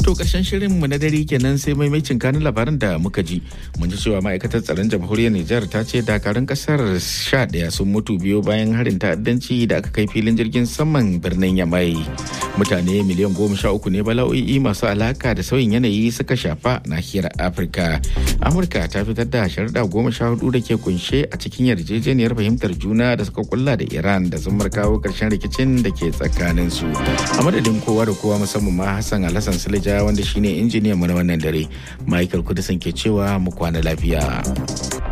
To karshen shirinmu na dare kenan sai maimacin kanin labaran da muka ji. Mun ji cewa ma'aikatar tsaron jamhuriyar Nijar ta ce dakarun kasar sha ɗaya sun mutu biyo bayan harin ta'addanci da aka kai filin jirgin saman birnin Yamai. Mutane miliyan goma sha uku ne bala'o'i masu alaka da sauyin yanayi suka shafa nahiyar Afirka. Amurka ta fitar da sharuɗa goma sha hudu da ke kunshe a cikin yarjejeniyar fahimtar juna da suka kulla da Iran da zumar kawo ƙarshen rikicin da ke tsakaninsu. A madadin kowa da kowa musamman ma Hassan Alhassan Silija wanda shine injiniyan mu na wannan dare Michael Kudisan ke cewa mu kwana lafiya.